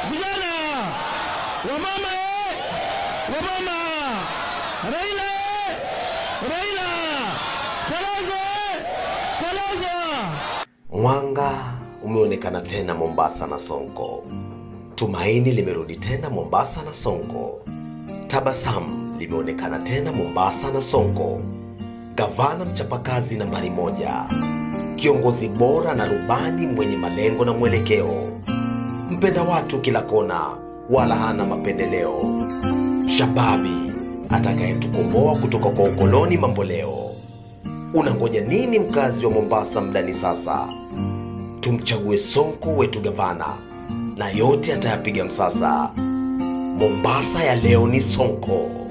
vijana, wamama, eh, wamama, Raila, eh, Raila, Kalonzo, eh, Kalonzo. Mwanga umeonekana tena Mombasa na Sonko. Tumaini limerudi tena Mombasa na Sonko. Tabasamu limeonekana tena Mombasa na Sonko. Gavana mchapakazi nambari moja, kiongozi bora na rubani mwenye malengo na mwelekeo, mpenda watu kila kona, wala hana mapendeleo, shababi atakayetukomboa kutoka kwa ukoloni mamboleo. Unangoja nini mkazi wa Mombasa mdani sasa? Tumchague Sonko wetu gavana, na yote atayapiga msasa. Mombasa ya leo ni Sonko.